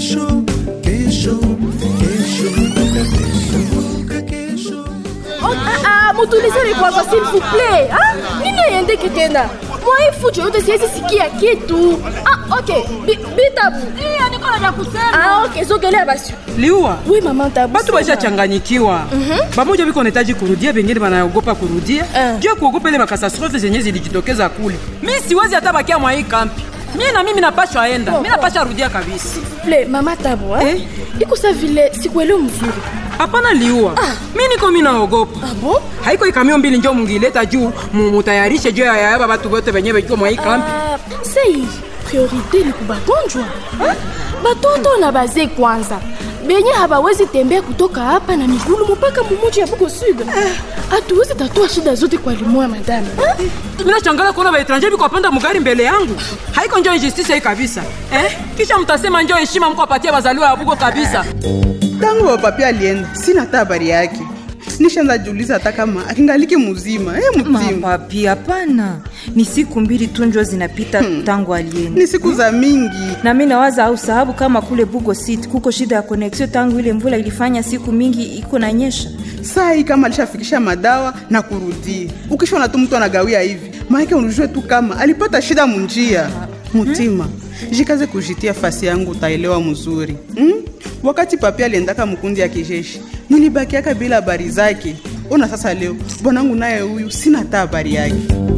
kesho kesho kesho mpaka kesho mpaka kesho Oh, ah, ah, mutulizeni kwanza s'il vous plaît ah? nini aiendeke tena mwai fujo yote siwezi sikia kitu ah, ok Bi- bitabu nikola vya kusema ah, ok sogelea basi liwa wi mama tabu batu bashachanganyikiwa bamoja biko nahitaji kurudia bengine banaogopa kurudia Eh. juu ya kuogopa ile makasastrofe zenye zilijitokeza kule mi siwezi hata bakia mwa hii kampi mi na mimi napashwa enda mi napasha rudia kabisa ple mama tabu ah? Eh? iko sa vile sikuelewa mzuri hapana liua mi niko mi naogopa ah, bon? haiko ikamio mbili njo mungileta juu mu- mutayarishe juu ya yaba batu bote benye biko mwa hii kampi Ah, sei priorité ni kubagonjwa ah? batoto na bazee kwanza benye habawezi tembea kutoka hapa na migulu mpaka mumuji ya bugo sud hatuwezi tatua shida zote kwa limoya madame ah? mina changala kuona baetranje biko wapanda mugari mbele yangu haiko njo injustice hii kabisa eh? kisha mtasema njo heshima mko apatia bazaliwa ya bugo kabisa tangu wapapi alienda sina hata habari yake nishaanza jiuliza hata kama akingaliki muzima e mzima mapapi hapana ni siku mbili tu njo zinapita tangu alienda ni siku za mingi na mi nawaza au sababu kama kule bugo city kuko shida ya koneksio tangu ile mvula ilifanya siku mingi iko na nyesha saa hii kama alishafikisha madawa na kurudia ukishona tu mtu anagawia hivi maanake unujue tu kama alipata shida munjia mutima jikaze kujitia fasi yangu utaelewa mzuri hmm? wakati papi aliendaka mkundi ya kijeshi nilibakiaka bila habari zake ona sasa leo bwanangu naye huyu sina hata habari yake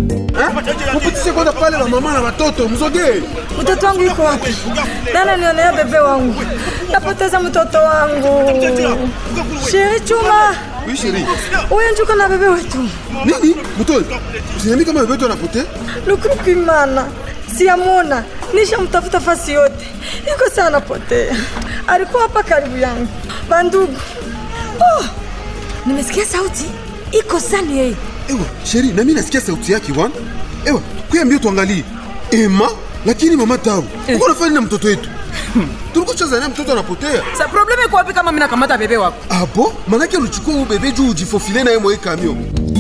mupitishe kwanza pale na mama na watoto msogee mtoto wangu iko wapi dana nionea bebe wangu napoteza mtoto wangu sheri chuma Oui, chérie. huyo njuko na bebe wetu nini mutoi usiniambi kama bebeto anapotea lukurukimana siyamona nishamtafuta fasi yote iko sana potea alikuwa hapa karibu yangu bandugu oh, nimesikia sauti iko sani yeye ewa sheri nami nasikia sauti yake wan ewa kuya mbio tuangalie ema lakini mama tabu uko nafanya na mtoto wetu tulikuwa cheza naye mtoto anapotea sa probleme iko wapi kama minakamata bebe wako apo manake ulichukua huyu bebe juu ujifofile naye mwa hii kamio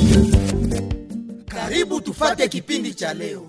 karibu tufate kipindi cha leo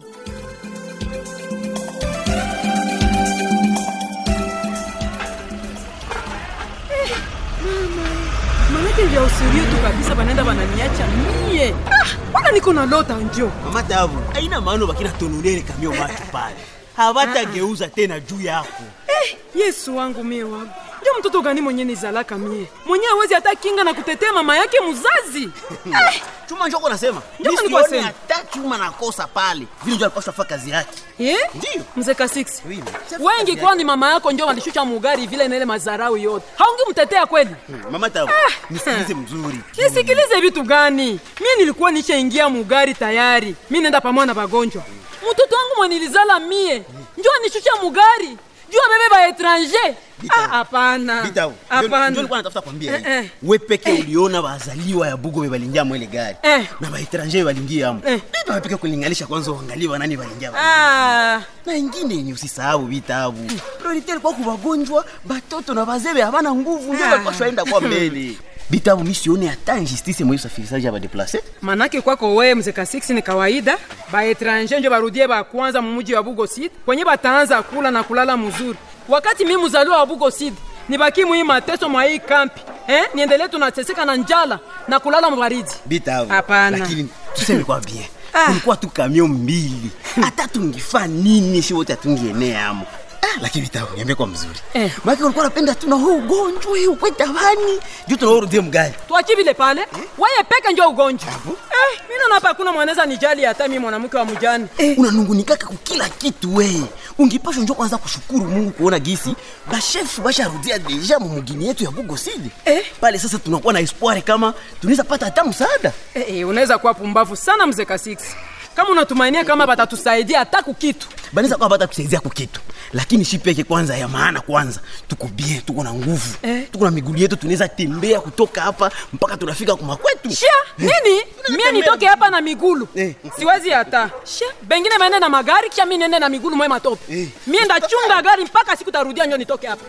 manake vya usirio tu kabisa banaenda bananiacha mie Ah, wana niko na lota njo mama tabu aina maana bakina tonulele kamio batu pale habatageuza tena juu yako yesu wangu mie wangu njo mtoto gani mwenye nizalaka mie mwenye awezi hata kinga na kutetea mama yake muzazi chuma njoko nasema Njoko Mimi nilikuwa sioni sema. hata chuma nakosa pale vile njo alipashwa fa kazi yake Eh? Ndiyo. mzee ka 6 Oui, wengi kwani mama yako njo walishusha mugari vile nele mazarau yote haungi mtetea kweli mama tabu nisikilize mzuri nisikilize vitu gani mie nilikuwa nishaingia mugari tayari mi nenda pamoja na bagonjwa mtoto wangu mwenilizala mie njo anishusha mugari juu abebe ba etranger Ah, hapana Bitabu, njo hapana nilikuwa natafuta kwambia Eh, eh. hivi. we peke uliona bazaliwa ya bugo bebalingia mwele gari Eh. na baetranje bebalingia amo Eh. biba peke kulinganisha kwanza uangalie banani balingia ba Ah, na ingine yenye usisahau vitabu priorite ilikuwa kuwagonjwa batoto na bazebe habana nguvu ndio Ah. balipashwa enda kwa mbele bitabu mi sione hata injustice mwa usafirishaji ya badeplace manake kwako wewe mzee ka 6 ni kawaida baetranger njo barudie bakwanza mumuji wa bugo sid kwenye bataanza kula na kulala mzuri wakati mi mzaliwa wa bugo sid nibaki mwii mateso mwa hii kampi eh? niendelee tunateseka na njala na kulala mbaridi bitabu Hapana. lakini tuseme kwa bien Ah. kulikuwa tu kamio mbili hata tungifaa nini shi wote hatungienea amo Ah, lakini bitabu niambie kwa mzuri Eh. maki ulikuwa napenda tuna huu ugonjwa hii ukweta bani juu tunaurudie mgari twachi vile pale weye peke njo ugonjwa eh, mi naona hapa hakuna mwanaweza nijali hata mi mwanamke wa mjani eh. unanungunikaka kukila kitu we ungipashwa njo kwanza kushukuru mungu kuona gisi bashefu basharudia deja mumugini yetu ya bugosidi Eh. pale sasa tunakuwa na espoire kama tunaweza pata hata msaada eh, eh, unaweza kuwa pumbavu sana mzee ka 6 kama unatumainia kama batatusaidia hata kukitu banaweza kuwa bata kusaidia kukitu lakini shi peke kwanza ya maana kwanza tuko bien tuko na nguvu Eh. tuko na migulu yetu tunaweza tembea kutoka hapa mpaka tunafika kumakwetu shia nini mie nitoke hapa na migulu Eh. siwezi hata shia bengine baende na magari kisha mi niende na migulu mwe matope Eh. mie ndachunga gari mpaka siku tarudia njo nitoke hapa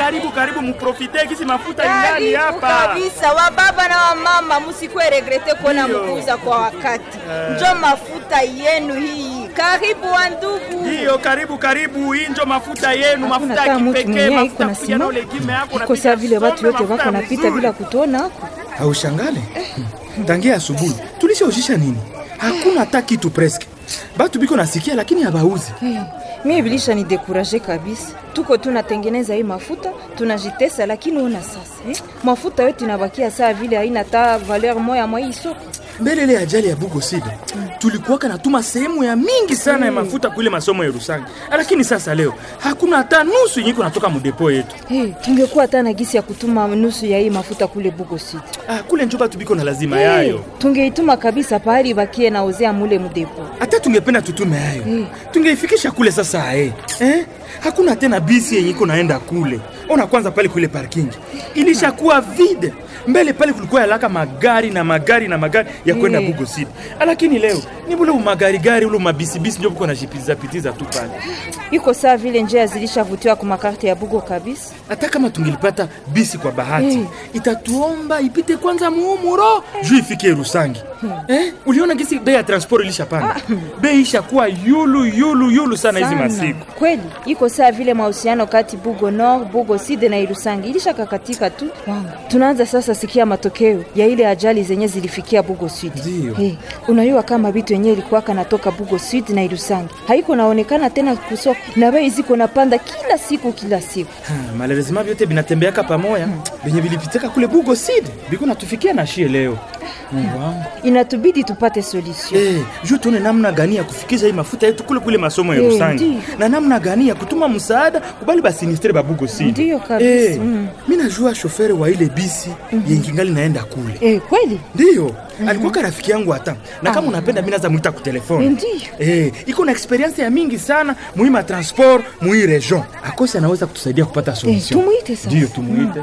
karibu karibu, muprofite kisi mafuta ingani Karibu hapa. kabisa wababa na wamama, musikuwe regrete kuona Ndiyo. mukuuza kwa wakati. Njo mafuta yenu hii. Karibu wa ndugu. Ndiyo, karibu karibu, hii njo mafuta yenu, mafuta hata ya mtu kipekee, mwenyewe iko mafuta na kuja na sima. ulegime yako iko saa vile watu wote wako napita bila kutu kutuona hako haushangale tangia asubuhi tulishaujisha nini hakuna hata kitu preske batu biko nasikia lakini habauzi hey, mie bilisha ni dekuraje kabisa tuko tunatengeneza hii mafuta tunajitesa lakini ona sasa eh? mafuta yote inabakia saa vile haina ta valeur moya mwa hii soko mbele ile ajali ya bugoside tulikuwaka natuma sehemu ya mingi sana ya mafuta kuile masomo ya rusangi lakini sasa leo hakuna hata nusu yenye iko natoka mudepo yetu hey, tungekuwa hata na gisi ya kutuma nusu ya hii mafuta kule bugo city ah, kule njo batu biko na lazima hey, yayo tungeituma kabisa pahali bakie naozea mule mudepo hata tungependa tutume hayo hey. tungeifikisha kule sasa eh. Eh? hakuna tena bisi yenye iko naenda kule ona kwanza pale kule parking ilishakuwa vide mbele pale kulikuwa yalaka magari na magari na magari ya kwenda Eh. bugo city lakini leo ni bule umagarigari ule umabisibisi ndio buko nashipitizapitiza tu pale iko saa vile njia zilishavutiwa kwa makarte ya bugo kabisa hata kama tungilipata bisi kwa bahati Eh. itatuomba ipite kwanza muumuro juu ifike rusangi eh? uliona gisi bei ya transport ilishapanda bei ishakuwa yulu yulu yulu sana hizi masiku kweli iko saa vile mahusiano kati bugo nord bugo sud na irusangi ilishakakatika tu wangu tunaanza sasa sikia matokeo ya ile ajali zenye zilifikia bugo sud Ndiyo. hey, unajua kama vitu yenye ilikuwaka natoka bugo sud na irusangi haiko naonekana tena kusoko na bei ziko napanda kila siku kila siku Ha, malheureusement vyote vinatembeaka pamoja venye vilipitaka kule bugo sid biko natufikia na shie leo mungu wangu inatubidi tupate solution Eh, juu tuone namna gani ya kufikisha hii mafuta yetu kule kule masomo ya Eh, rusangi ndiyo. na namna gani ya kutuma msaada kubali basinistre babugo sid Ndiyo kabisa, mm. mi najua shofere wa ile bisi yengingali naenda kule eh, kweli ndiyo alikuwaka rafiki yangu hata na kama unapenda mi naza mwita kutelefoni Ndiyo. eh, iko na experience ya mingi sana muhima transport muhi region akosi anaweza kutusaidia kupata solution tumuite sasa. ndiyo tumuite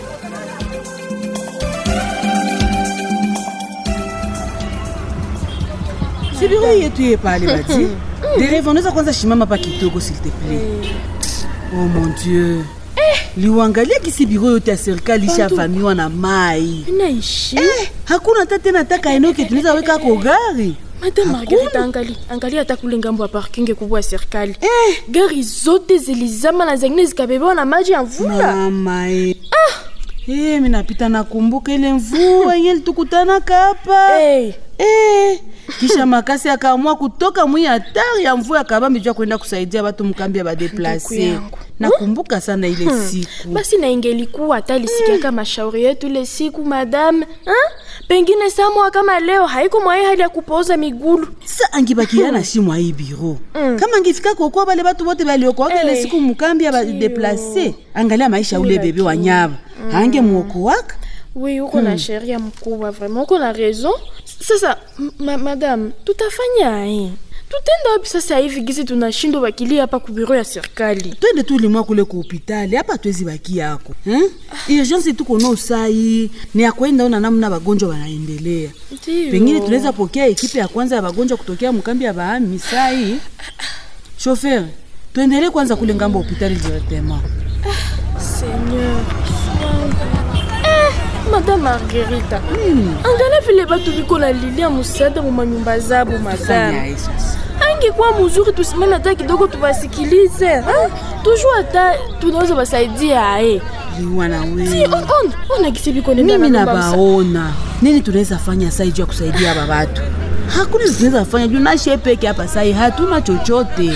si biro yetu ye pale bati dereva unaweza kwanza shimama pa kidogo s'il te plaît oh mon dieu liwangalia kisi biro yote ya serikali ishavamiwa na mai inaishi eh, hakuna hata tena taka eneo ke tunaweza weka ko gari Madame Margarita, angali angali hata kule ngambo ya parking kubwa ya serikali gari zote zilizama na zengine zikabebewa na maji ya mvula. mama e. Eh, mi napita nakumbuka ile mvua yenye litukutanaka hapa hey. Eh, kisha makasi akaamua kutoka mwi hatari ya mvua akabambi jua kwenda kusaidia watu mkambi ya Ndugu badeplase yangu. nakumbuka sana ile Hmm. siku basi na ingelikuwa hata lisikiaka mashauri yetu ile siku madame ha? pengine samwa kama leo haiko mwaye hali ya kupooza migulu sa angibakia na shimwa hii biro kama angifika kokoa bale batu bote baliokoaka ile Eh, siku mukambi ya badeplase angalia maisha ule bebe wa nyaba ange muokoaka oui uko na sheria mkubwa vraiment uko na raison sasa m- ma madame tutafanya aye tutenda wapi sasa hivi gisi tunashindwa wakilia hapa kubiro ya serikali twende tu limwa kule ku hopitali hapa twezi baki yako eh? urgence tuko no sai ni ya kwenda ona namna wagonjwa wanaendelea Ndiyo. pengine tunaweza pokea ekipe ya kwanza ya wagonjwa kutokea mkambi ya bahami sai shofer tuendelee kwanza kule ngambo hopitali directement seigneur eh, madame margerita angalia vile batu biko nalilia musada mu manyumba zabo madame angekuwa muzuri tusimame hata kidogo tuwasikilize ha? tujua hata tunaweza wasaidia aye liwana si we on- on- ona gisi biko nenda mimi na nyumba msa- nabaona nini tunaweza fanya sai juu ya kusaidia aba batu hakuna kitu tunaweza fanya juu nashe peke hapa sai hatuna chochote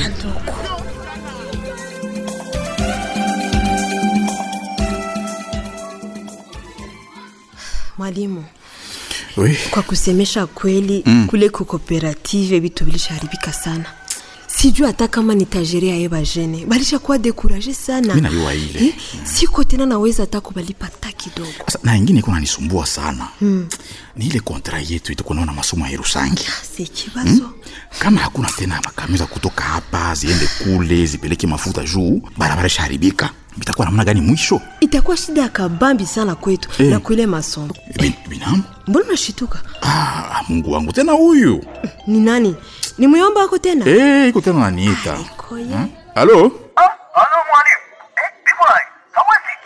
Mwalimu, Oui. kwa kusemesha kweli Mm. kule kukooperative vitu vilishaharibika sana. Sijui hata kama nitajerea ye bajene balishakuwa dekuraje sana. Mi najua ile. Eh, siko tena naweza hata kubalipa hata kidogo. Sasa, na ingine iko nanisumbua sana Hmm. ni ile kontra yetu itukunaona masomo ya Yerusangi Si kibazo. kama hakuna tena makami za kutoka hapa ziende kule zipeleke mafuta juu barabara ishaharibika bitakuwa namna gani mwisho Itakuwa shida ya kabambi sana kwetu Eh. na kule masomo. Bin, binamu Mbona unashituka? ah, mungu wangu tena huyu Ni nani? Ni muyomba wako tena? Eh, iko tena naniita Koye. Hmm? alo Alo mwalimu. Eh, bigwai. Hawezi.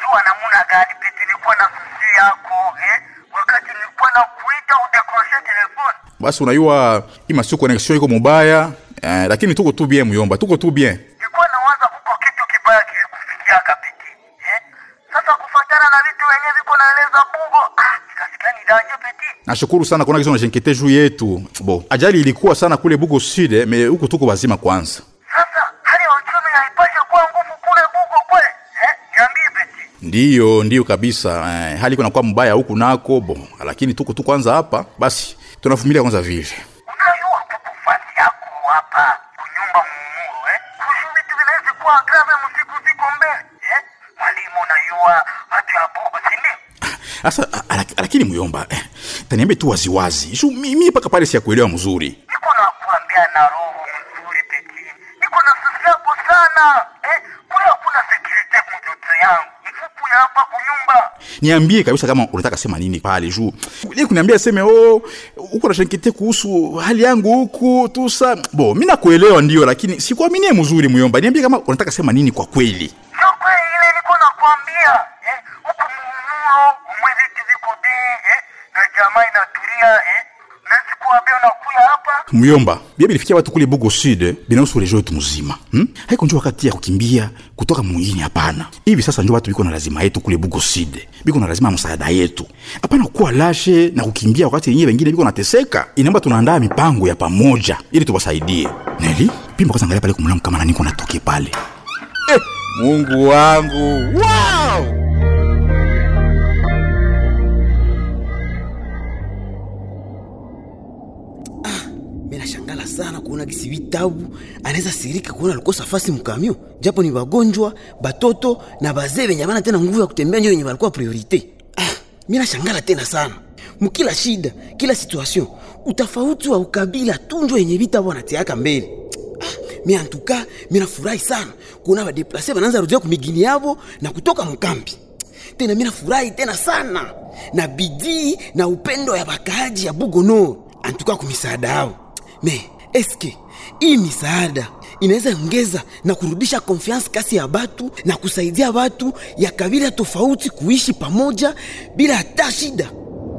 basi unayua hii masiku connexion iko mubaya eh, lakini tuko tu bien muyomba tuko tu bien kibaya kilikufikiaka peti eh? Sasa kufatana na vitu wenye viko naeleza bugo ah, nikasikia ni danje peti. nashukuru sana kuona kizo nashenkete juu yetu bo ajali ilikuwa sana kule bugo sud eh, me huku tuko wazima kwanza Sasa hali ya uchumi haipashe kuwa nguvu kule bugo kwe eh? Niambie peti. ndiyo ndiyo kabisa eh, hali iko nakuwa mbaya huku nako bo lakini tuko tu kwanza hapa basi tunavumilia kwanza vile Unajua kuku fasi yako hapa kunyumba mumuru eh? Kushu vitu vinaweza kuwa grave msiku ziko mbele eh? Mwalimu unajua watu ya bugo si ndio? sasa a- a- lakini muyomba eh, taniambie tu waziwazi juu mi mi mpaka pale siyakuelewa mzuri Niko nakuambia na roho mzuri peti. Niko na sisi yako sana eh? Kule hakuna security mtoto yangu. Mfuku ya hapa kunyumba. niambie kabisa kama unataka sema nini pale juu ile kuniambia seme oh uko nashenkete kuhusu hali yangu huku tusa bo mi nakuelewa ndio lakini sikuaminie mzuri muyomba niambie kama unataka sema nini kwa kweli Sio kweli ile niko nakwambia eh? Huku mumulo umwe vitu viko bei eh? Na jamaa inatulia eh? Nasi kuambia unakuya hapa muyomba bia bilifikia watu kule bugo sud binahusu rejo yetu mzima hmm? haiko njo wakati ya kukimbia kutoka mwingine hapana hivi sasa njo watu biko na lazima yetu kule bugo sud biko na lazima ya msaada yetu hapana kuwa lashe na kukimbia wakati yenyewe wengine biko nateseka inaomba tunaandaa mipango ya pamoja ili tuwasaidie neli pimba kwanza angalia pale kumlamu kama naniko natoke pale eh, mungu wangu wow! mi nashangala sana kuona gisi vitabu anaweza sirika kuona alikosa fasi mkamio japo ni wagonjwa batoto na bazee venye bana tena nguvu ya kutembea njo wenye walikuwa priorite ah, mi nashangala tena sana mukila shida kila situation utafauti wa ukabila tu njo yenye vitabu wanatiaka mbele ah, mi antuka mi nafurahi sana kuona badeplase banaanza rudia kumigini yavo na kutoka mkambi tena mi nafurahi tena sana na bidii na upendo ya bakaaji ya bugonor antuka kumisaada yao me eske hii misaada inaweza ongeza na kurudisha konfiansi kasi ya batu na kusaidia batu ya kabila tofauti kuishi pamoja bila hata shida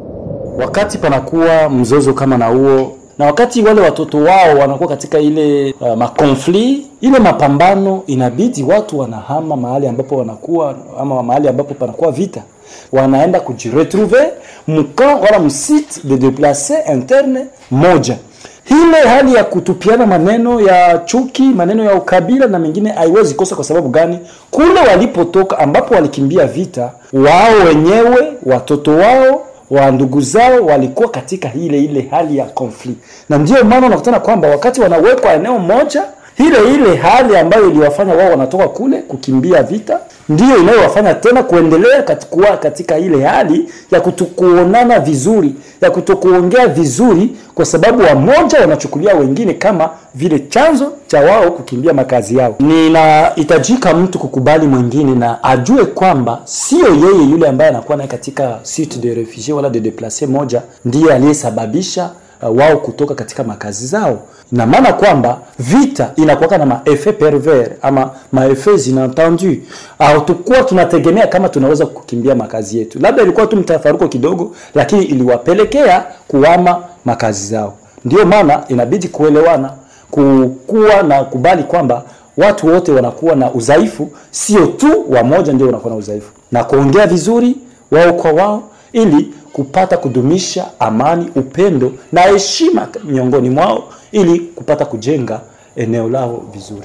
wakati panakuwa mzozo kama na huo na wakati wale watoto wao wanakuwa katika ile uh, makonfli ile mapambano inabidi watu wanahama mahali ambapo wanakuwa ama mahali ambapo panakuwa vita wanaenda kujiretrouve mkamp wala msite de deplace interne moja ile hali ya kutupiana maneno ya chuki maneno ya ukabila na mengine haiwezi kosa kwa sababu gani kule walipotoka ambapo walikimbia vita wao wenyewe watoto wao wa ndugu zao walikuwa katika ile ile hali ya conflict na ndio maana unakutana kwamba wakati wanawekwa eneo moja ile ile hali ambayo iliwafanya wao wanatoka kule kukimbia vita ndiyo inayowafanya tena kuendelea kuwa katika ile hali ya kutokuonana vizuri ya kutokuongea vizuri kwa sababu wamoja wanachukulia wengine kama vile chanzo cha wao kukimbia makazi yao ninahitajika mtu kukubali mwingine na ajue kwamba sio yeye yule ambaye anakuwa naye katika site de refugie wala de deplace moja ndiye aliyesababisha uh, wao kutoka katika makazi zao ina maana kwamba vita inakuwaka na maefe pervers ama maefe zinentendu hatukuwa tunategemea kama tunaweza kukimbia makazi yetu labda ilikuwa tu mtafaruko kidogo lakini iliwapelekea kuama makazi zao ndio maana inabidi kuelewana kukuwa na kubali kwamba watu wote wanakuwa na udhaifu sio tu wamoja ndio wanakuwa na udhaifu na kuongea vizuri wao kwa wao ili kupata kudumisha amani upendo na heshima miongoni mwao ili kupata kujenga eneo lao vizuri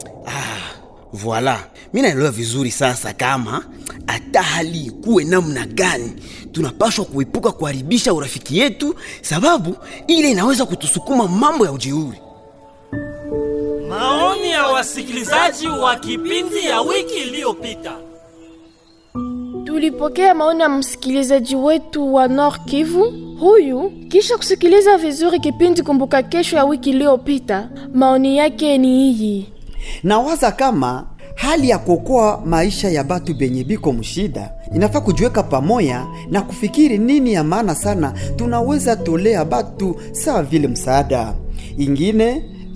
voila mi naelewa vizuri sasa kama hata hali ikuwe namna gani tunapashwa kuepuka kuharibisha urafiki yetu sababu ile inaweza kutusukuma mambo ya ujeuri Maoni ya wasikilizaji wa kipindi ya wiki iliyopita. Tulipokea maoni ya msikilizaji wetu wa Nord Kivu. Huyu kisha kusikiliza vizuri kipindi Kumbuka Kesho ya wiki iliyopita, maoni yake ni hii. nawaza kama hali ya kuokoa maisha ya batu benye biko mshida inafaa kujiweka pamoya na kufikiri nini ya maana sana tunaweza tolea batu sawa vile msaada ingine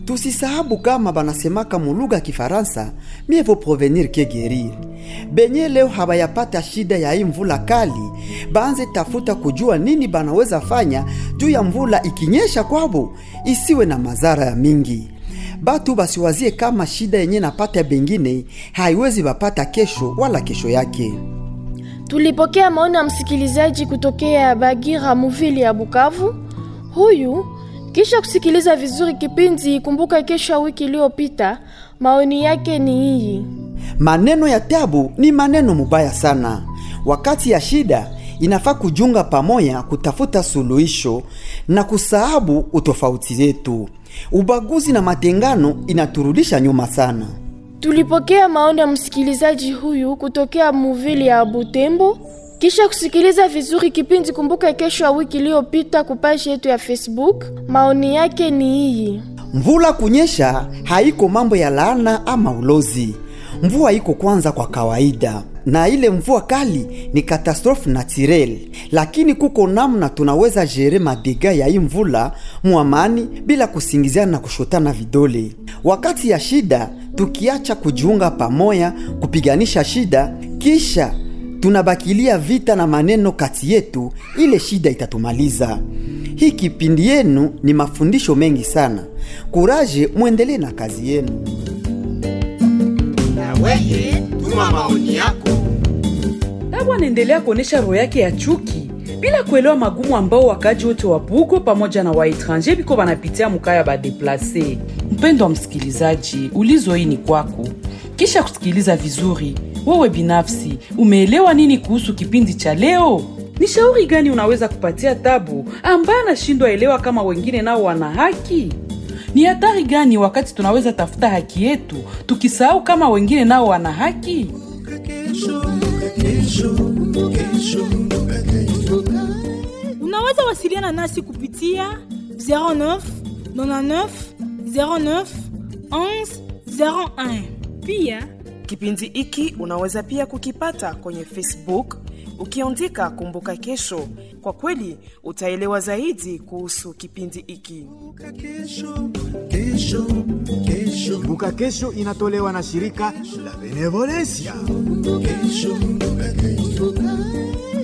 tusisahabu kama banasemaka mulugha ya Kifaransa mieux vaut prevenir que guérir. Benye leo habayapata shida ya hii mvula kali, baanze tafuta kujua nini banaweza fanya juu ya mvula ikinyesha kwabo isiwe na madhara ya mingi. Batu basiwazie kama shida yenye napata bengine haiwezi bapata kesho wala kesho yake. Tulipokea maoni ya msikilizaji kutokea Bagira Muvili ya Bukavu. Huyu kisha kusikiliza vizuri kipindi Kumbuka Kesho ya wiki iliyopita, maoni yake ni hii. Maneno ya tabu ni maneno mubaya sana. Wakati ya shida inafaa kujunga pamoja kutafuta suluhisho na kusahabu utofauti zetu. Ubaguzi na matengano inaturudisha nyuma sana. Tulipokea maoni ya msikilizaji huyu kutokea Muvili ya Butembo. Kisha kusikiliza vizuri kipindi Kumbuka Kesho ya wiki iliyopita kupashi yetu ya Facebook, maoni yake ni hii. Mvula kunyesha haiko mambo ya laana ama ulozi. Mvua iko kwanza kwa kawaida, na ile mvua kali ni katastrofe naturel, lakini kuko namna tunaweza jere madega ya hii mvula muamani bila kusingiziana na kushotana vidole. Wakati ya shida, tukiacha kujiunga pamoja kupiganisha shida, kisha tunabakilia vita na maneno kati yetu, ile shida itatumaliza. Hii kipindi yenu ni mafundisho mengi sana. Kuraje, mwendelee na kazi yenu. Na weye tuma maoni yako. Tabu anaendelea kuonyesha roho yake ya chuki bila kuelewa magumu ambao wakaji wote wa Bugo pamoja na waetranje biko wanapitia mukaya badeplase. Mpendo wa msikilizaji, ulizo hii ni kwako. Kisha kusikiliza vizuri, wewe binafsi umeelewa nini kuhusu kipindi cha leo? Ni shauri gani unaweza kupatia Tabu ambaye anashindwa elewa kama wengine nao wana haki? Ni hatari gani wakati tunaweza tafuta haki yetu tukisahau kama wengine nao wana haki? Unaweza wasiliana nasi kupitia 09 99 09 11 01. Pia kipindi hiki unaweza pia kukipata kwenye Facebook ukiandika Kumbuka Kesho. Kwa kweli utaelewa zaidi kuhusu kipindi hiki. Kumbuka Kesho inatolewa na shirika la Benevolencia. Kesho, kesho.